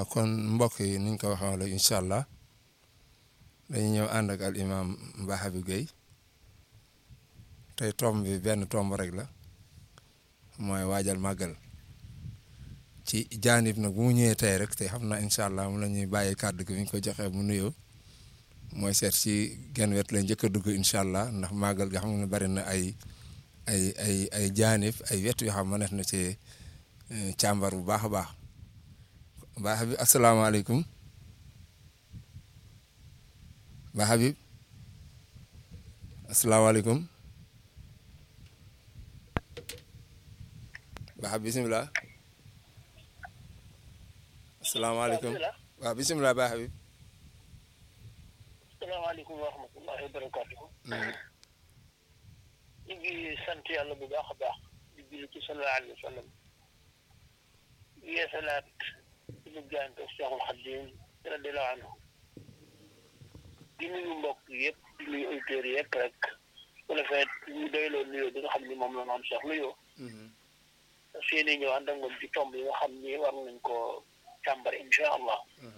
waaw kon mbokk yi niñ ko waxee wala incha allah dañuy ñëw ànd ak al imam Mba Habib Gueye tey tomb bi benn tomb rek la mooy waajal màggal ci jaanib nag bu mu ñëwee tey rek te xam naa incha allah mu la ñuy bàyyi kàddu gi bi ñu ko joxee mu nuyoo mooy seet ci genn wet la njëkk a dugg incha allah ndax màggal ga xam ne bari na ay ay ay ay jaanib ay wet yoo xam mënees na ci càmbar bu baax a baax Ba Habib asalaamaaleykum Ba Habib asalaamaaleykum Ba Habib bisimilah asalaamaaleykum waaw bisimilah Ba Habib. asalaamaaleykum wa rahmatullahi wa barakatuhu ñu ngi sant yàlla bu baax a baax di julli ci sallallahu alayhi wa sallam yeesalaat suñu jaante Seexul Xadiim radiyallaahu anhu di nuyu mbokk yëpp di nuyu auditeurs yëpp rek su ko defee ñu doyloo nuyoo bi nga xam ni moom la maam Cheikh nuyoo seen i ñëw ànd ak moom ci tomb yi nga xam ni war nañ koo càmbar incha allah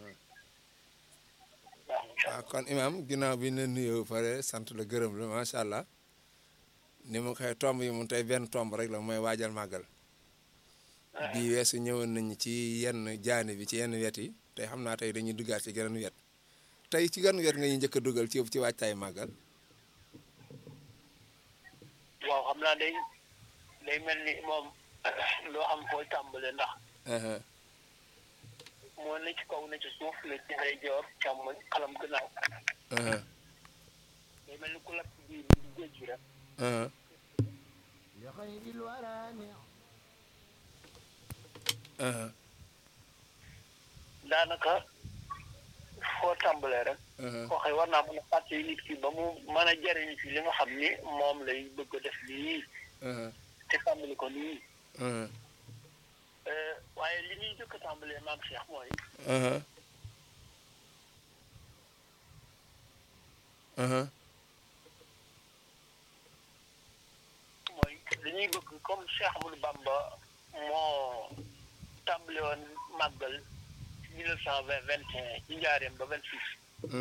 waaw kon imam ginnaaw bi ne nuyoo pare sant la gërëm la macha allah ni mu koy tomb yi mu tey benn tomb rek la mooy waajal màggal bii weesu ñëwoon nañu ci yenn jaani bi ci yenn wet yi tey xam naa tey dañuy duggaat ci geneen wet tey ci genn wet nga ñu njëkk a dugal ci ci waajtaay màggal waaw xam naa day day mel ni moom loo xam fooy tàmbale ndax moo ne ci kaw ne ci suuf ne ci say joor càmmoñ xalam gannaaw day mel ni ku lakk biir bi di géej gi rek daanaka foo tàmbalee rek waxee war naa mën a fàtte nit ki ba mu mën a jariñ ci li nga xam ni moom lay bëgg a def nii te tàmbali ko nii waaye li ñuy jëkk a tàmbalee maam Cheikh mooy mooy li ñuy bëgg comme Cheikh Amadou Bamba moo tàmbale woon màggal mille neuf cent vingt vingt et un ci njaareem ba vingt six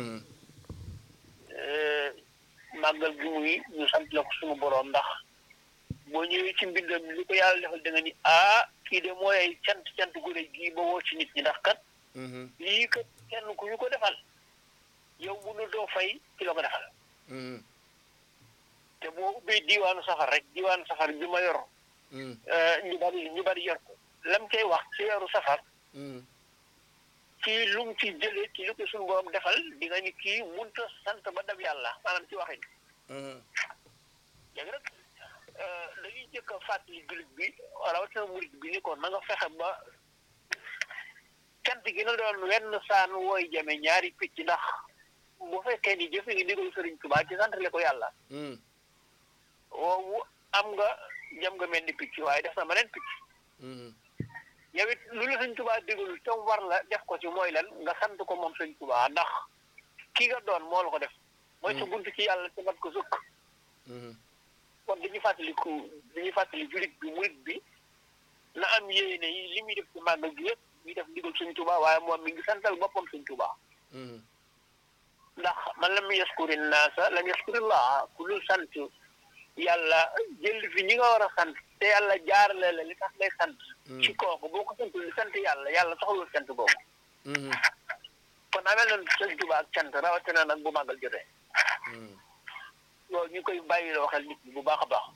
màggal gi muy ñu sant la ko suñu boroom ndax boo ñëwee ci mbindam li ko yàlla defal da nga ni ah kii de mooy ay cant cant gu rëy gii ba woo ci nit ñi ndax kat lii kat kenn ku ñu ko defal yow bu nu doo fay ci la ko defal te boo ubbee diiwaanu safar rek diiwaanu safar bi ma yor ñu bari ñu bari yor ko lam cay wax ci weeru safar ci lu mu ci jëlee ci lu ko suñu borom defal di nga ni kii munta sant ba dab yàlla maanaam ci waxin léegi nag dañuy jëkk a fàttali jullit bi rawatina murit bi ni ko na nga fexe ba cant gi na doon wenn saan wooy jame ñaari picc ndax bu fekkee ni jëfe ngi ndigal Sëriñ Tuubaa ci santale ko yàlla woowu am nga jam nga mel ni picc waaye def na ma neen picc yow it lu la sëñ tubaa digalul tam war la def ko ci mooy lan nga sant ko moom sëñ tubaa ndax ki nga doon moo la ko def mooy sa bunt ci yàlla te mat ko sukk kon dañuy fàttaliku dañuy fàttali julit bi murit bi na am yéene yi li muy def ci màggal gi yëpp muy def ndigal sëñ tubaa waaye moom mi ngi santal boppam sëñ tubaa ndax man lam yaskuri naasa lam yaskurillah ku dul sant yàlla jël fi ñi nga war a sant te yàlla jaarale la li tax ngay sant ci kooku boo ko santul li sant yàlla yàlla soxlul sant boobu kon amee na sëñ Tuubaa ak cant rawatina nag bu màggal jotee loolu ñu koy bàyyiloo xel nit ñi bu baax a baax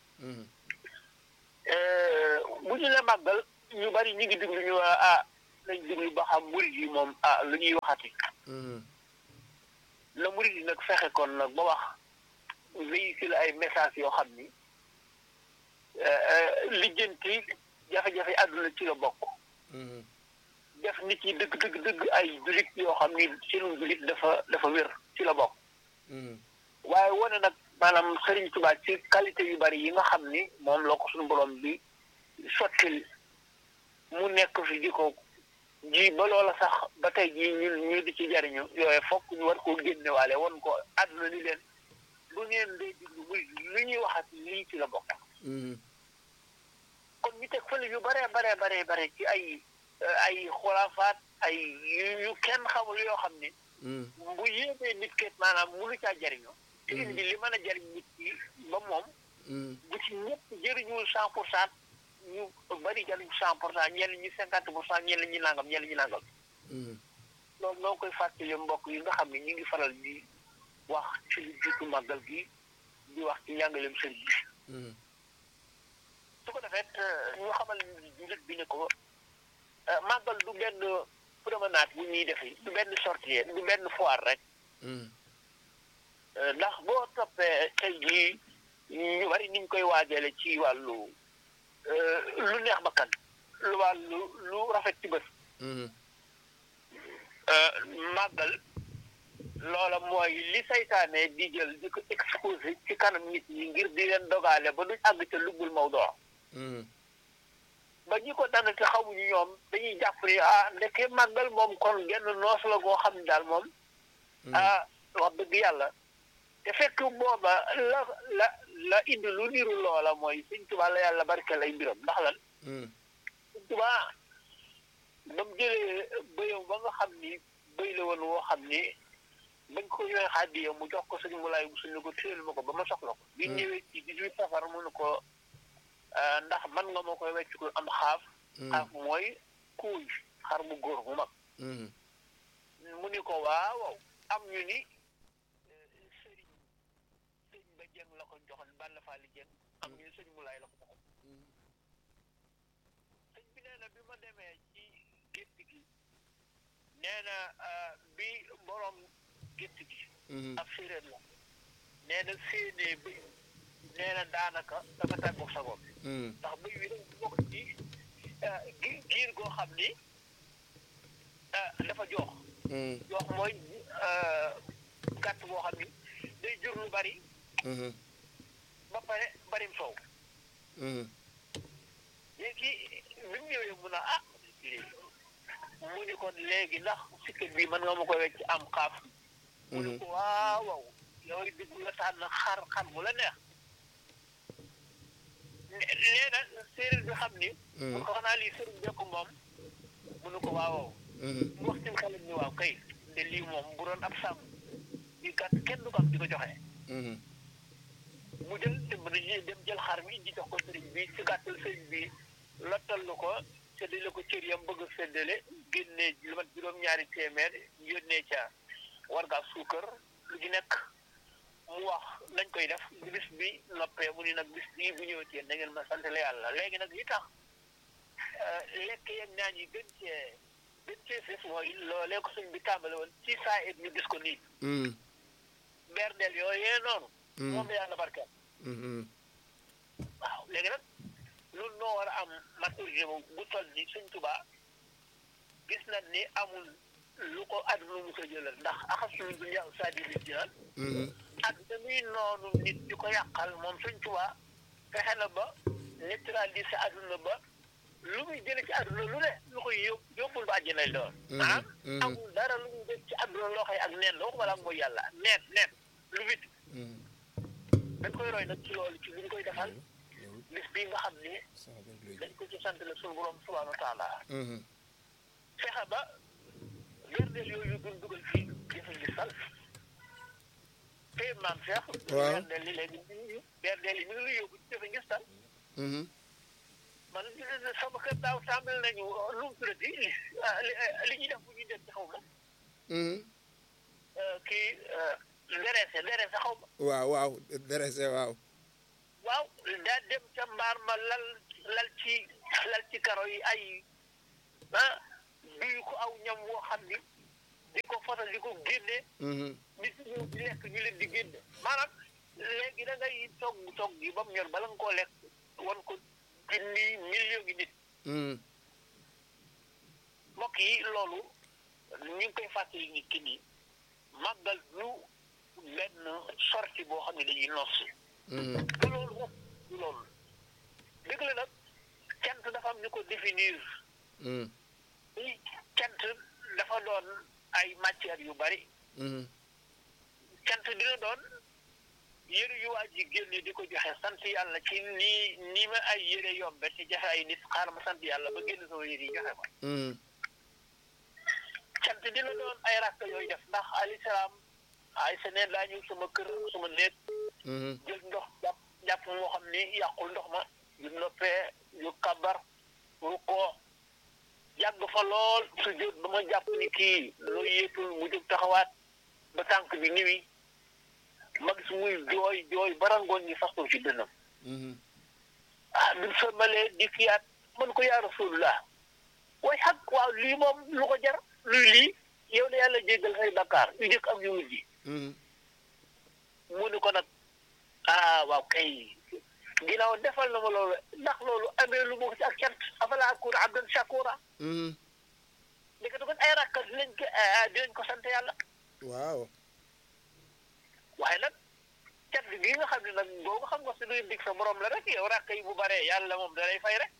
bu ñu la màggal ñu bari ñu ngi diglu ñu waa ah nañ diglu ba xam murid yi moom ah lu ñuy waxati la murid yi nag fexe kon nag ba wax véhicule ay message yoo xam ni lijjanti jafe-jafe àdduna ci la bokk def nit ñi dëgg dëgg dëgg ay julit yoo xam ni seenu julit dafa dafa wér ci la bokk waaye wane nag maanaam Sëriñ Tuubaa ci qualité yu bari yi nga xam ni moom la ko suñu borom bi sottil mu nekk fi di ko ji ba loola sax ba tey jii ñun ñu di ci jariñu yooyu fokk ñu war koo génnewaale won ko àdduna ni leen bu ngeen day diglu muy li ñuy waxat lii ci la bokk kon ñu teg fële yu bare bare bare bare ci ay ay xulaafaat ay yu kenn xamul yoo xam ni bu yéemee nit ket maanaam munu caa jariñoo te indi li mën a jariñ nit ki ba moom bu ci ñëpp jëriñul cent pour cent ñu bari jariñ cent pour cent ñenn ñi cinquante pour cent ñenn ñi nangam ñenn ñi nangam loolu noo koy fàttali mbokk yi nga xam ne ñu ngi faral di wax ci lu jiitu màggal gi di wax ci njàngaleem sëriñ bi su ko defee ñu xamal nit bi ne ko màggal du benn promenade bu ñuy defi du benn sortie du benn foire rek ndax boo toppee tey jii ñu bari niñ koy waajale ci wàllu lu neex bakkan lu wàllu lu rafet ci bët màggal loola mooy li saytaane di jël di ko exposé ci kanam nit ñi ngir di leen dogaale ba duñ àgg ca luggul mawdoo ba ñi ko dana te xamuñu ñoom dañuy jàpp ni ah ndeke màggal moom kon genn noos la goo xam ne daal moom ah wax dëgg yàlla te fekk booba la la la indi lu niru loola mooy Sëñ Tuubaa la yàlla barkeel ay mbiram ndax lan Sëñ Tuubaa ba mu jëlee bëyam ba nga xam ni bëy la woon woo xam ni bañ ko ñëwee xàddiya mu jox ko sëñ Mulaay bu suñu ko téel ma ko ba ma soxla ko bi ñëwee ci dix-huit safar mu ne ko ndax man nga ma koy wecc ko am xaaf xaaf mooy kuuy xar mu góor mu mag mu ni ko waaw am ñu ni sëriñ sëñ ba jëng la ko joxoon Balla Faali jëng am ñu ni sëñ Mulaay la ko joxoon sëñ bi nee na bi ma demee ci gétt gi nee na bi borom gétt gi ab séeréer la nee na séenee bi nee na daanaka dafa tàggoog sa bopp ndax bëy wi dafa bokk ci giir goo xam ni dafa joox joox mooy gàtt boo xam ni day jur lu bari ba pare barim soow léegi bi mu ñëwee mun a ah mu ni kon léegi ndax sikkat bi mën nga ma ko wecc am xaaf mu ni ko waaw waaw yow it diggu la tànn xar xar mu la neex nee na séeréer bi xam ni mun ko xanaa lii sëriñ bekk moom mu ni ko waaw waaw mu wax ci xelam ni waaw kay de lii moom bu doon ab sàmm di gàtt kenn du ko am di ko joxe mu jël dem dem jël xar mi di jox ko sëriñ bi ci gàttal sëriñ bi lottal lu ko séddale ko cër yam bëgg a séddale génne lu mat juróom-ñaari téeméer yónnee ca warga suukar lu ci nekk mu wax nañ koy def bis bi noppee mu ni nag bis bii bu ñëwee yéen da ngeen ma sant la yàlla léegi nag li tax lekk yeeg naan yi gën cee gën cee fes mooy loolee ko suñ bi tàmbale woon ci saa it ñu gis ko nii berdeel yooyee noonu moom la yàlla barkeel waaw léegi nag loolu noo war a am maturité bu toll ni Sëñ Tuubaa gis nañ ni amul lu ko àdduna mu ko jëlal ndax axasuñu dunya saadi li jinaan ak dañuy noonu nit di ko yàqal moom Sëñ Tuubaa fexe na ba neutraliser àdduna ba lu muy jële ci àdduna lu ne lu koy yób yóbbul ba àjjana lay doon maanaam amul dara lu muy def ci àdduna loo xëy ak neen la waxuma la ak mooy yàlla neen neen lu vite dañ koy roy nag ci loolu ci li ñu koy defal bis bii nga xam ni dañ ko ci sant la suñu borom subhaanahu wa taala fexe ba gerdeel yooyu duñ dugal fii jëfe ngi sal te maam Cheikh gerdeel yi léegi gerdeel yi mi ngi lu yóbbu ci jëfe ngi sal man sama kër daaw tàmbali nañu lu mu tuddati li ñuy def bu ñuy dem ci xaw ma kii derese derese xaw ma waaw waaw derese waaw waaw daa dem ca mbaar ma lal lal ci lal ci karo yi ay ah duyu ko aw ñam woo xam ni di ko fotal di ko génne nit ñi di lekk ñu leen di génne maanaam léegi da ngay togg togg gi ba mu ñor bala nga koo lekk wan ko junni million gi nit mbokk yi loolu ñu ngi koy fàttali nit ki nii màggal lu benn sorti boo xam ne dañuy nossi du loolu moom du loolu dëgg la nag cant dafa am ñu ko définir i cant dafa doon ay matières yu bari cant dina doon yére yu waa ji génne di ko joxe sant yàlla ci nii nii ma ay yére yombe te joxe ay nit xaaral ma sant yàlla ba génn sama yére yi joxe ko cant dina doon ay rakk yooyu def ndax alayhi salaam ay sa neen daa ñëw sama kër sama néeg jël ndox jàpp jàpp moo xam ni yàqul ndox ma yu noppee yu kabar ru koo yàgg fa lool su jot ba ma jàpp ni kii loo yéetul mu jóg taxawaat ba tànk bi niwi ma gis muy jooy jooy barangoon ñi façon ci dënnam ah bi mu sëlmalee di fiyaat mën ko yaa rasulullah waaye xag waaw lii moom lu ko jar luy lii yow de yàlla jéggal say bakkaar yu njëkk ak yu mujj mu ni ko nag ah waaw kay ginnaaw defal na ma loolu ndax loolu amee lu mu ci ak cant afala akuna abdan shakura ndeke du kon ay rakka dinañ ko dinañ ko sant yàlla waaw waaye nag cant gi nga xam ne nag boobu xam nga su duy dig sa borom la rek yow rakka yi bu baree yàlla moom da lay fay rek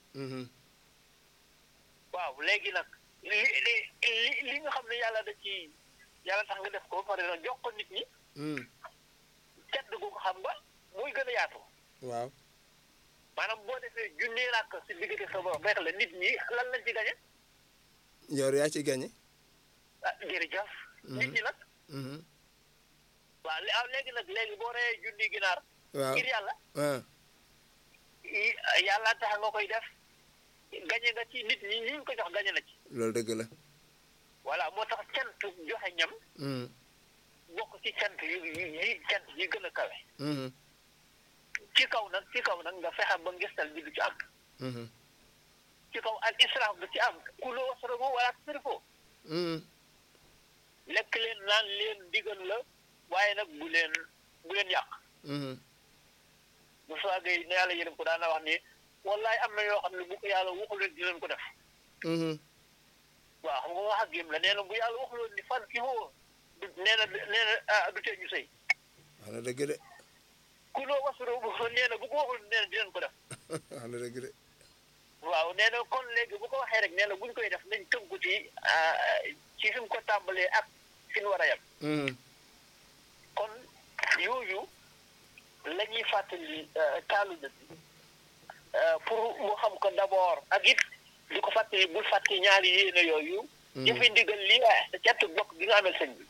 waaw léegi nag li li li li nga xam ne yàlla da ci yàlla tax nga def ko pare na jox ko nit ñi cant gu ko xam nga muy gën a yaatu waaw maanaam boo defee junni rakk si diggante sa borom rek la nit ñi lan lañ ci gañe yow yaa ci gañe ah jërëjëf nit ñi nag waaw ah léegi nag léegi boo reyee junni ginaar waaw ngir yàlla ah yàlla tax nga koy def gañe nga ci nit ñi ñi ñu ko jox gañe na ci loolu dëgg la voilà moo tax cant joxe ñam bokk ci cant yu yi cant yi gën a kawe ci kaw nag ci kaw nag nga fexe ba ngistal bi du ci am ci kaw al israaf du ci am kuloo wasrabu wala tusrifu lekk leen naan leen digal la waaye nag bu leen bu leen yàq bu soogee ne yàlla yërëm ko daana wax ni wallaay am na yoo xam ne bu ko yàlla waxul leen di leen ko def waaw xam nga wax ak yëm la nee na bu yàlla waxuloon ni fan ki woo du nee na nee na ah du tee ñu sëy wax na dëgg de kuloo wasrabu nee na bu ko waxul nee na di leen ko def wax na dëgg de waaw nee na kon léegi bu ko waxee rek nee na buñ koy def nañ tënku ci ci fi mu ko tàmbalee ak fi ñu war a yem kon yooyu la ñuy fàttali taalibe bi pour mu xam ko d'abord ak it di ko fàttali bul fàttali ñaari yéene yooyu jëfe ndigal lii waaye sa cant bokk bi nga amel sëñ bi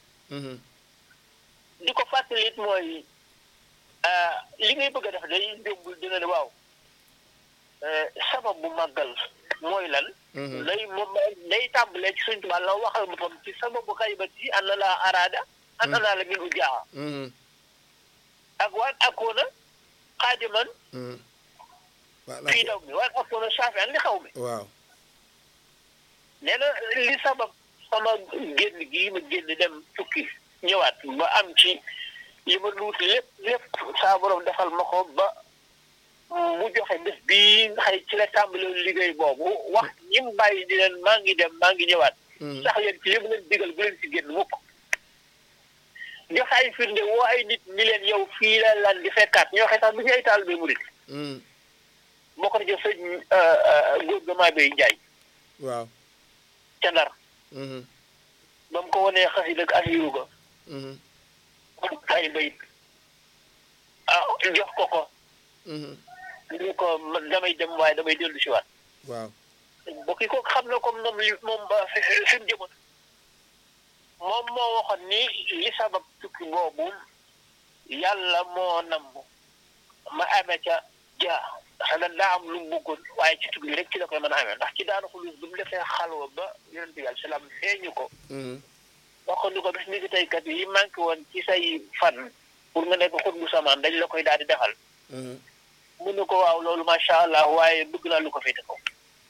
di ko fàttali it mooy li ngay bëgg a def day yóbbul dina ne waaw sabab bu màggal mooy lan lay moom day tàmbalee ci suñ tubaab la waxal boppam ci sababu xaybati an na laa araada an naa la min u jaaxa ak waan akoona xaadiman fii daw mi waan akoona saafi an li xaw mi waaw nee na li sabab sama génn gii ma génn dem tukki ñëwaat ba am ci li ma luut lépp lépp saa borom defal ma ko ba mu joxe bés bii nga xëy ci la tàmbali liggéey boobu wax ñim bàyyi di leen maa ngi dem maa ngi ñëwaat sax leen ci li mu leen digal bu leen ci génn mukk joxe ay firnde woo ay nit ñi leen yow fii la lan di fekkaat ñoo xëy sax du ñu ay taal bay murit bokk na ci sëñ góor ga maa bay njaay waaw ca ndar ba mu ko wanee xasi dëgg asiru ga ay bayit ah jox ko ko ñu ko man damay dem waaye damay dellu si waat waaw bokki ko xam na comme moom li moom ba fi mu jëmoon moom moo waxoon ni li sabab tukki boobu yàlla moo namb ma amee ca jaa xanaa daa am lu mu bëggoon waaye ci tukki bi rek ci la koy mën a amee ndax ci daana xulus bu mu defee xalwa ba yonent bi alayhi salaam feeñu ko waxoon ni ko bis ni ki tey kat yi manqué woon ci say fan pour nga nekk xut bu samaan dañ la koy daal di defal mun na ko waaw loolu macha allah waaye bëgg naa lu ko féete ko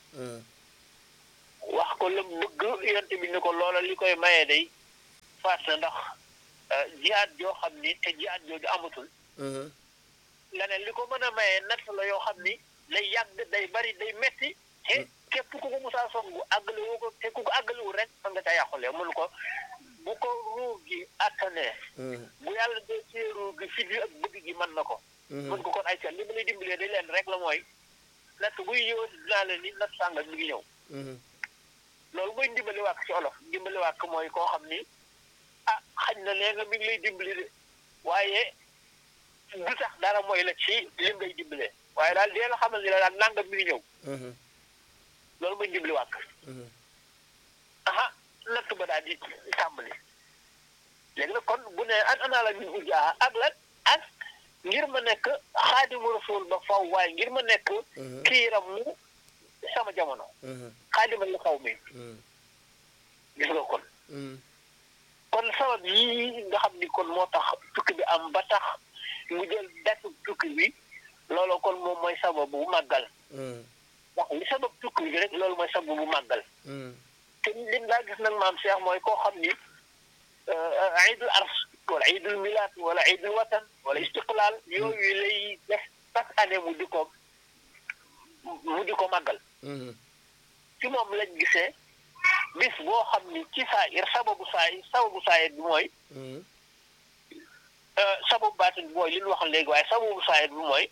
wax ko la bëgg yonte bi ni ko loola li koy mayee day faat na ndax jihaad joo xam ni te jihaad jooju amatul leneen li ko mën a mayee natt la yoo xam ni day yàgg day bari day metti te képp ku ko musaa songu àggale woo ko te ku ko àggalewul rek man nga caa yàqulee mun ko bu ko ruu gi attanee bu yàlla dee ci ruu gi fit yi ak bëgg gi mën na ko mën ko kon ay ca li ma lay dimbalee day leen rek la mooy natt buy ñëw dinaa leen ni natt sàngal mi ngi ñëw loolu mooy ndimbali wàkk ci olof ndimbali wàkk mooy koo xam ni ah xañ na léegi mi ngi lay dimbali de waaye du tax dara mooy la ci lim ngay dimbale waaye daal dee la xamal ni la daal nangam mi ngi ñëw loolu mooy dimbali wàkk aha natt ba daal di tàmbali léegi nag kon bu ne an anaa la min ujaa ak lan ak ngir ma nekk xaadimu rasul ba faw waaye ngir ma nekk kiiram mu sama jamono xaadima la xaw mi gis nga kon kon sabab yii nga xam ni kon moo tax tukki bi am ba tax mu jël datu tukki bi loolu kon moom mooy sababu màggal ndax li sabab tukki bi rek loolu mooy sababu màggal te lim laa gis nag maam Cheikh mooy koo xam ni iidul ars wala iidul milaat wala iidul watan wala istiqlaal yooyu lay def chaque année mu di ko mu di ko màggal ci moom lañ gisee bis boo xam ni ci saa ir sababu saa yi sababu saa bi mooy sababu baatin bi mooy li ñu wax léegi waaye sababu saa bi mooy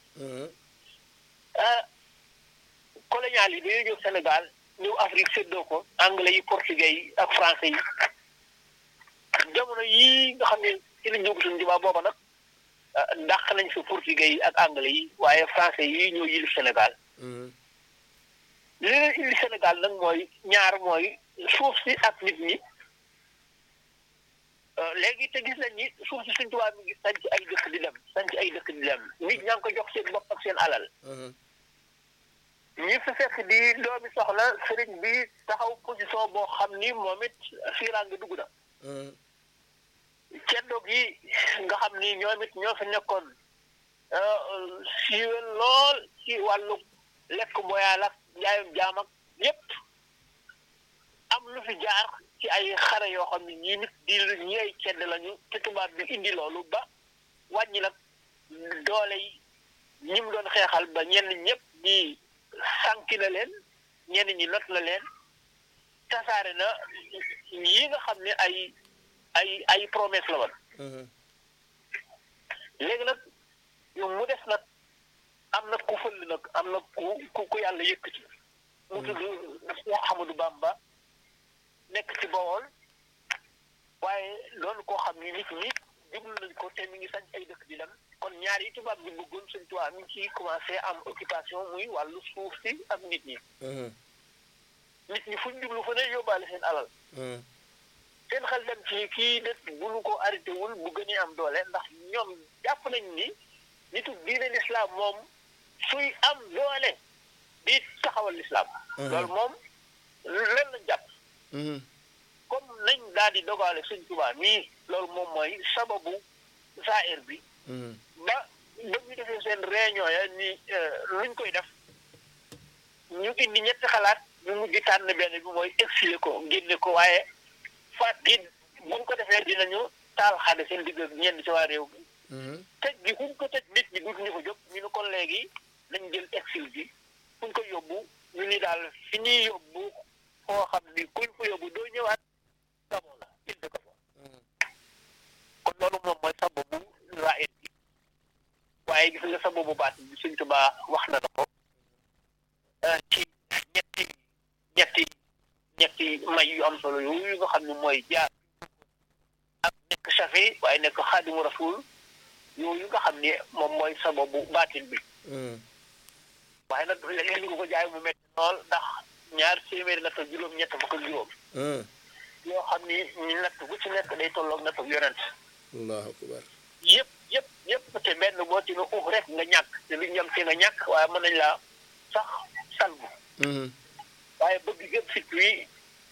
colonial yi dañoo ñëw Sénégal ñëw Afrique séddoo ko anglais yi portugais yi ak français yi jamono yii nga xam ne ci lañ jógu suñu jubaa booba nag dàq nañ fi portugais yi ak anglais yi waaye français yi ñoo yilif Sénégal li leen indi Sénégal nag mooy ñaar mooy suuf si ak nit ñi léegi te gis nañ ni suuf si suñ tubaab mi ngi sanc ay dëkk di dem sanc ay dëkk di dem nit ñaa ngi ko jox seen bopp ak seen alal ñi fi fekk di doomi soxla sëriñ bi taxaw position boo xam ni moom it fiiraan nga dugg na ceddoog yi nga xam ni ñoom it ñoo fi nekkoon siiwel lool ci wàllu lekk mboyaal ak njaayum jaam ak yépp am lu fi jaar ci ay xare yoo xam ne ñii nit di ñi ay cedd lañu te tubaab bi indi loolu ba wàññi nag doole yi ñi mu doon xeexal ba ñenn ñëpp ñi sànki na leen ñenn ñi not na leen tasaare na yi nga xam ne ay ay ay promesse la woon léegi nag mu des nag am na ku fëll nag am na ku ku yàlla yëkkati mu tudd Cheikh Ahmadou Bamba nekk ci Bawol waaye loolu koo xam ni nit ñi jublu nañ ko te mi ngi sañ ay dëkk di dem kon ñaar yi tubaab bi bëggoon suñ tubaab mi ngi ciy commencé am occupation muy wàllu suuf si ak nit ñi nit ñi fuñ jublu fa ne yóbbaale seen alal seen xel dem ci kii det bu ñu ko arrêté wul bu gënee am doole ndax ñoom jàpp nañ ni nitu diine lislaam moom suy am doole di taxawal lislaam loolu moom leen lañ jàpp comme nañ daal di dogale suñ tubaab mii loolu moom mooy sababu saahir bi ba ba ñu defee seen réunion ya ni luñ koy def ñu indi ñetti xalaat ñu mujj tànn benn bi mooy exilé ko génne ko waaye faat gi buñ ko defee dinañu taal xade seen digg ñenn ci waa réew mi tëj gi fuñ ko tëj nit ñi duutuñu ko jóg ñu ne kon léegi nañ jël exil bi fuñ ko yóbbu ñu ni daal fi ñuy yóbbu foo xam ni kuñ ko yóbbu doo ñëwaat gamoo la indi ko fa kon loolu moom mooy sababu raayit bi waaye gis nga sababu baat bi Sëñ Tuubaa wax na ko ci ñetti ñetti ñetti may yu am solo yooyu nga xam ne mooy jaar ak nekk safi waaye nekk xaadimu rasul yooyu nga xam ne moom mooy sababu baatin bi waaye nag li ñu ko jaay mu metti lool ndax ñaar téeméeri natt ak juróom ñett fukk ak juróom yoo xam ni ñu natt bu ci nekk day tolloog natt ak yonent allahu akbar yëpp yëpp yëpp te benn boo ci ne uuf rek nga ñàkk te lu ñam ci nga ñàkk waaye mën nañ laa sax salbu waaye bëgg gëm fit wi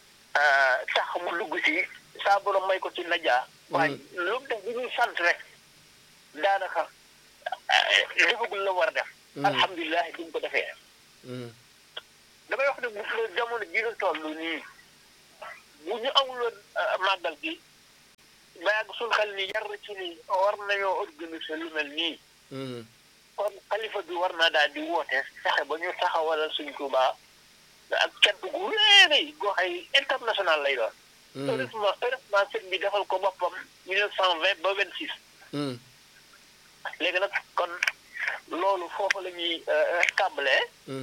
tax mu dugg ci saa borom may ko ci najaa waaye lu mu def bu ñuy sant rek daanaka defagul la war a def alhamdulilah bi ñu ko defee damay wax ne bu jamono ji nga toll nii bu ñu amuloon màggal gi ba yàgg suñ xel ni yar ci ni war nañoo organiser lu mel nii kon xalifa bi war naa daal di woote fexe ba ñu taxawalal suñ Tuubaa ak cant gu réeréy goo xay international lay doon heureusement heureusement sëñ bi defal ko boppam mille neuf cent vingt ba vingt six léegi nag kon loolu foofu la ñuy tàmbalee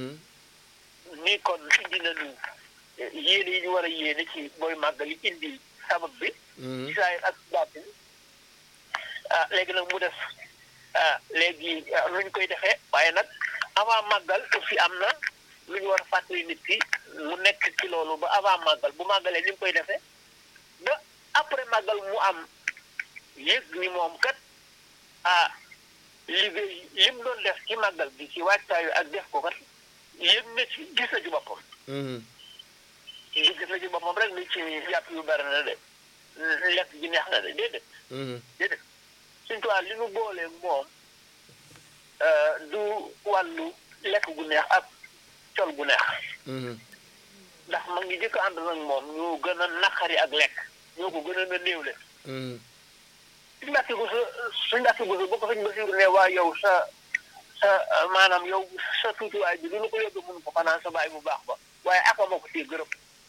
ni kon indi nañu yéene yi ñu war a yéene ci booy màggali indi sabab bi ci saayir ak baatin ah léegi nag mu def ah léegi nuñ koy defee waaye nag avant màggal aussi am na lu ñu war a fàttali nit ki mu nekk ci loolu ba avant màggal bu màggalee ni mu koy defee ba après màggal mu am yëg ni moom kat ah liggéey li mu doon def ci màggal bi ci waajtaayu ak def ko kat yëg na ci gis na ci boppam. li gis na ci boppam rek ni ci yàpp yu bari na de lekk gi neex na de déedéet. déedéet suñu tubaab li nu boolee moom du wàllu lekk gu neex ak col gu neex. ndax ma ngi jëkk ànd nag moom ñoo gën a naqari ak lekk ñoo ko gën a néewle. suñu mbàkk gu sa suñu mbàkk gu sa boo ko suñ Basiru ne waa yow sa sa maanaam yow sa tuutiwaay bi du lu ko yóbbu mun ko xanaa sa baay bu baax ba waaye aka ma ko ciy gërëm.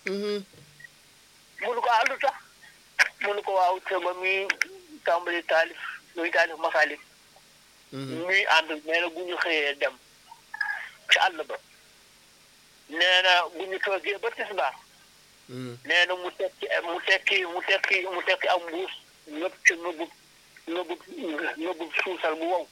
munu ko àllu tax munu ko waaw te ba muy tàmbali taalif muy taalif masaalif ñuy ànd nee na bu ñu xëyee dem ci àll ba nee na bu ñu toogee ba tisbaar nee na mu tekki mu tekki mu tekki mu tekki am mbuus ñëpp ci nëbbub nëbbub nëbbub suusal bu wow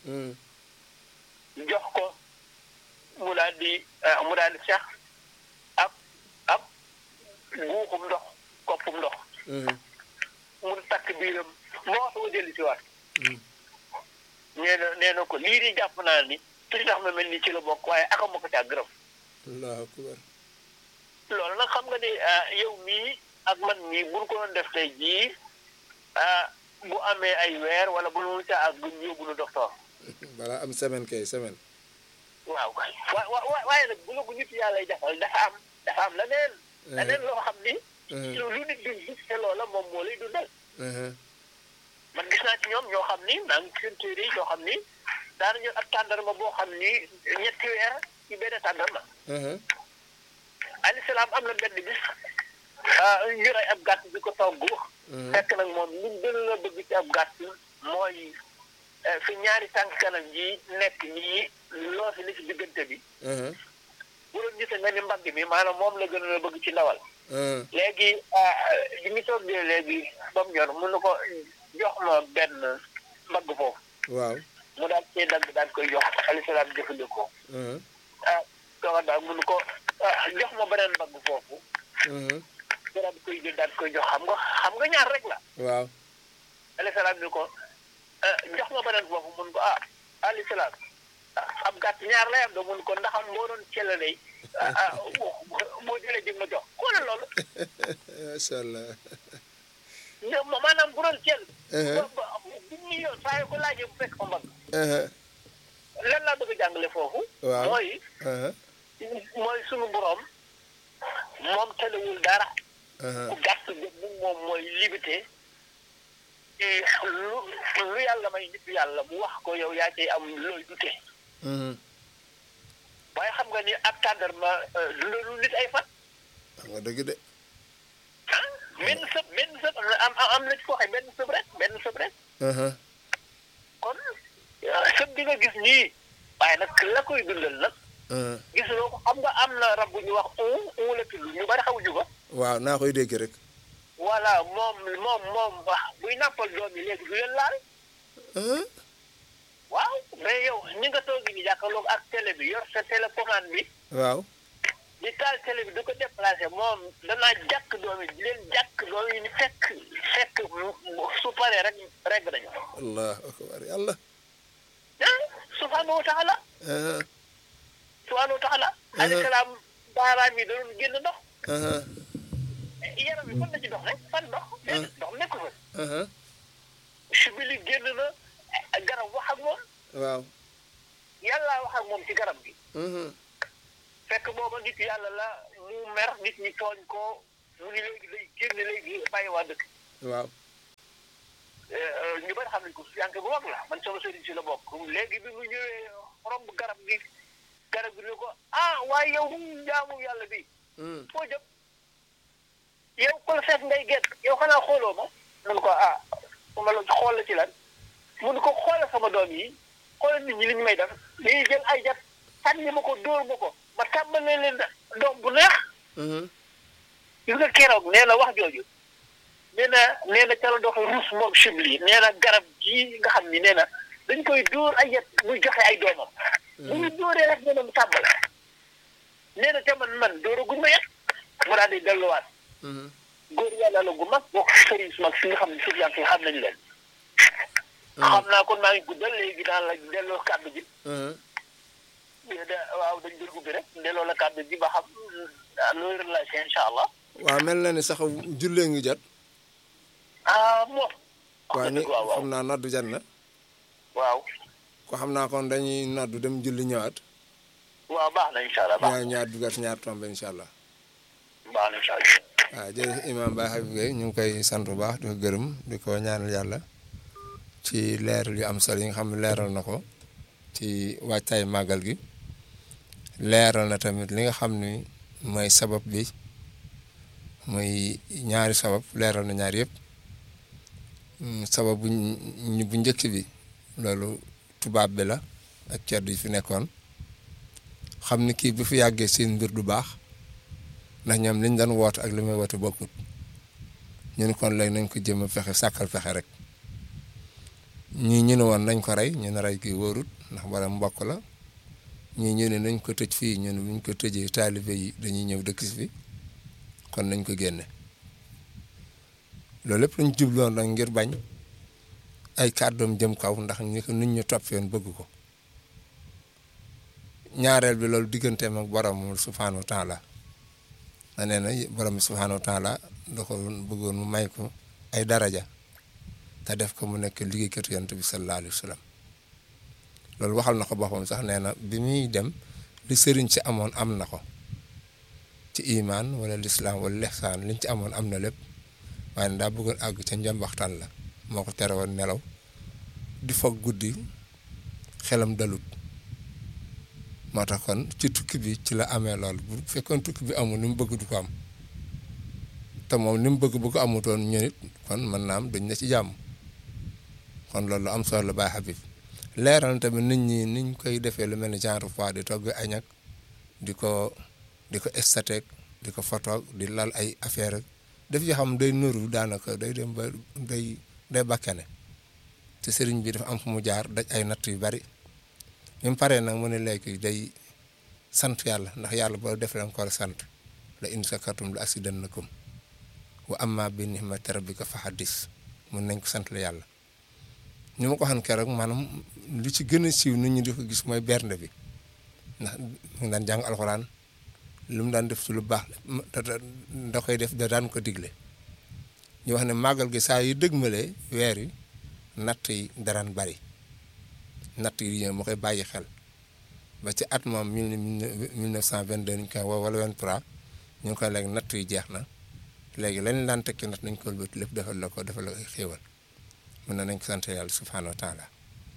jox ko mu daal di mu daal di sax ab ab guuxum ndox koppum ndox mu takk biiram moo soo dellu si waat nee na nee na ko lii di jàpp naa ni tuuti tax ma mel ni ci la bokk waaye aka ma ko caa gërëm allahu akbar loolu nag xam nga ni yow mii ak man mii buñ ko doon def tey jii bu amee ay weer wala bu nu caa ak guñ yóbbu nu docteur balaa am semaine kay semaine waaw kay wa wa waaye nag bu la ko nit yàlla lay defal dafa am dafa am leneen leneen loo xam ni lu nit duñ gis te loola moom moo lay dundal man gis naa ci ñoom ñoo xam ni maa ngi seen téere yi ñoo xam ni daanañu ak tàndarma boo xam ni ñetti weer ci benn tàndarma alayhi salaam am na benn bis ñu rey ab gàtt bi ko togg fekk nag moom li gën la bëgg ci ab gàtt mooy fi ñaari tànk kanam ji nekk nii loo fi ni ci diggante bi bu doon gisee nga ni mbagg mi maanaam moom la gën a bëgg ci ndawal léegi bi ñu toggee léegi ba mu ñor mun na ko jox ma benn mbagg foofu waaw mu daal cee dagg daal koy jox alayhi salaam jëfandikoo ah tooga daal mun ko jox ma beneen mbagg foofu daal koy jël daal koy jox xam nga xam nga ñaar rek la waaw alayhi salaam ni ko jox ma beneen foofu mun ko ah alayhi salaam ab gàtt ñaar lay am da mun ko ndaxam boo doon celle day boo jëlee jëm ma jox xoolal loolu macha allah maanaam bu doon cell bu ñu yoon saa yu ko laajee bu fekk ko mbagg lan laa bëgg a jàngale foofu waaw mooy mooy sunu borom moom telewul dara ku gàtt boobu moom mooy limité lu lu yàlla may nit yàlla mu wax ko yow yaa cay am looy dute waaye xam nga ni ab tàndarma lu nit ay fan xam nga dëgg de ah benn sëb benn sëb am am na ci ko waxee benn sëb rek benn sëb rek kon sëb bi nga gis nii waaye nag la koy dundal nag gis loo ko xam nga am na rab bu ñu wax un un la tudd ñu bari xamuñu ko waaw naa koy dégg rek voilà moom moom moom wax buy nàmpal doom yi léegi du leen laal waaw mais yow ñi nga toog ni jàkkaarloog ak télé bi yor sa télécommande bi waaw di taal télé bi du ko déplacé moom danaa jàkk doom yi di leen jàkk doom yi ni fekk fekk su paree rek reg nañu allah akbar yàlla ah subhanahu wa taala subhanahu wa taala alayhi salaam baaraam yi da doon génn ndox yaram bi fan la ci dox rek fan ndox ndox nekku fa sibili génn na garab wax ak moom waaw yàlla wax ak moom ci garab gi fekk booba nit yàlla la mu mer nit ñi tooñ ko mu ni léegi day génn léegi bàyyi waa dëkk waaw ñu bari xam nañ ko yanke bu mag la man sama sëriñ si la bokk léegi bi mu ñëwee romb garab gi garab gi ne ko ah waaye yow jaamu yàlla bi foo jëm yow ko la seet ngay gett yow xanaa xooloo ma mun ko ah ma la xool la ci lan mun ko xoolal sama doom yi xoolal nit ñi li ñu may def dañuy jël ay jat sànni ma ko dóor ma ko ma tàmbalee leen doom bu neex gis nga keroog nee na wax jooju nee na nee na ca la dox ruus moom chibli nee na garab gii nga xam ni nee na dañ koy dóor ay yet muy joxe ay doomam bu ñu dóoree rek ñoom tàmbale nee na te man man dóoraguñ ma yet mu daal di delluwaat góor yàlla la gu mag bokk sëriñ su mag si nga xam ne suuf yi xam nañ leen xam naa kon maa ngi guddal léegi daan la delloo kàddu gi waaw dañ doon ubbi rek delloo la kàddu gi ba xam looy relâché incha allah waaw mel na ni sax jullee ngi jot ah moom waaw ni xam naa noddu jot na waaw ko xam naa kon dañuy noddu dem julli ñëwaat waaw baax na incha allah baax ñaar ñaar dugat ñaar tombe incha allah baax na incha allah waaw jërëjëf imam Baye Habib Gueye ñu ngi koy sant bu baax di ko gërëm di ko ñaanal yàlla ci leeral yu am solo yi nga xam ne leeral na ko ci wàccaay màggal gi leeral na tamit li nga xam ni mooy sabab bi muy ñaari sabab leeral na ñaari yëpp sabab bu bu njëkk bi loolu tubaab bi la ak ceddo yi fi nekkoon xam ni kii bu fi yàggee seen mbir du baax ndax ñoom liñ doon woote ak li may woote bokkut ñu ne kon léegi nañ ko jëm a fexe sàkkal fexe rek ñii ñu ne woon nañ ko rey ñu ne rey kii wóorut ndax wala mbokk la ñii ñu ne nañ ko tëj fii ñu ne buñ ko tëjee taalibe yi dañuy ñëw dëkk si fi kon nañ ko génne loolu lépp lañ jubloon nag ngir bañ ay kàddoom jëm kaw ndax ñi ko nit ñu toppeen bëgg ko ñaareel bi loolu digganteem ak borom subhaanahu wa taala na nee na borom subhaanahu wa taala da ko bëggoon mu may ko ay daraja te def ko mu nekk liggéeykatu yonent bi sallallahu alayhi wa sallam loolu waxal na ko boppam sax nee na bi muy dem li sëriñ si amoon am na ko ci imaan wala lislaam wala lexsaan liñ ci amoon am na lépp waaye ne daa bëggoon àgg ca njambaxtaan la moo ko tere woon nelaw di foog guddi xelam dalut moo tax kon ci tukki bi ci la amee lool bu fekkoon tukki bi amul ni mu bëgg du ko am te moom ni mu bëgg bu ko amutoon ñu nit kon mën naa am dañ na ci jàmm kon loolu am solo la Baye Habib leeral tamit nit ñi niñ koy defee lu mel ni genre fois di togg añ ak di ko di ko estateek di ko photo di lal ay affaire def yoo xam day nuru daanaka day dem ba day day bakkane te sëriñ bi dafa am fu mu jaar daj ay natt yu bari bi mu paree nag mu ne léegi day sant yàlla ndax yàlla boo def leen ko sant la in sakartum la asidannakum wa amma bi nihmati rabbika fa haddis mun nañ ko sant la yàlla ñu ma ko xam keroog maanaam lu ci gën a siiw nit ñi di ko gis mooy bernde bi ndax mu daan jàng alxuraan lu mu daan def ci lu baax da koy def da daan ko digle ñu wax ne màggal gi saa yu dëgmalee weer yi natt yi daraan bari natt yi ñëw ma koy bàyyi xel ba ci at moom mille neuf cent vingt deux ñu koy woo wala vingt trois ñu ngi koy léegi natt yi jeex na léegi lañ daan tekki natt nañ ko wëlbati lépp defal la ko defal la ko xéewal mun na nañ ko sant yàlla subhaanahu wa taala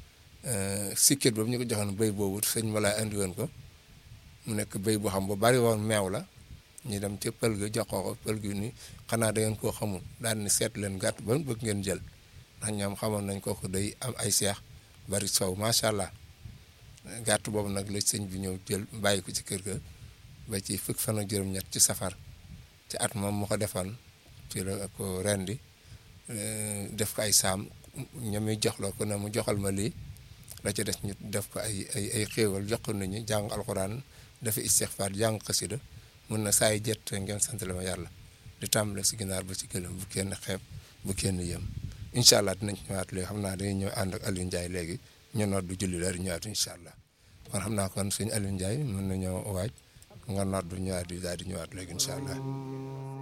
sikket boobu ñu ko joxoon béy boobu sëñ ma laa andi woon ko mu nekk béy boo xam bu bari woon meew la ñu dem ca pël ga jox ko pël gi ni xanaa da ngeen koo xamul daal ni seet leen gàtt ba bëgg ngeen jël ndax ñoom xamoon nañ kooku day am ay seex bari soow macha allah gàtt boobu nag la sëñ bi ñëw jël bàyyi ko ci kër ga ba ci fukk fan ak juróom-ñett ci safar ci at moom mu ko defoon ci la ko rendi def ko ay saam ñoom jox la ko ne mu joxal ma lii la ci des ñu def ko ay ay ay xéewal jox ko nit ñi jàng alxuraan dafa istixfaar jàng xasida mun na saa yi jett ngeen sant la ma yàlla di tàmbale si ginaar ba ci gëlëm bu kenn xeeb bu kenn yëm incha allah dinañ ñëwaat léegi xam naa dañuy ñëw ànd ak Aliou Ndiaye léegi ñu noot du julli la di ñëwaat incha allah kon xam naa kon suñu Aliou Ndiaye mën nañoo waaj nga noot du ñëwaat di daal di ñëwaat léegi incha allah.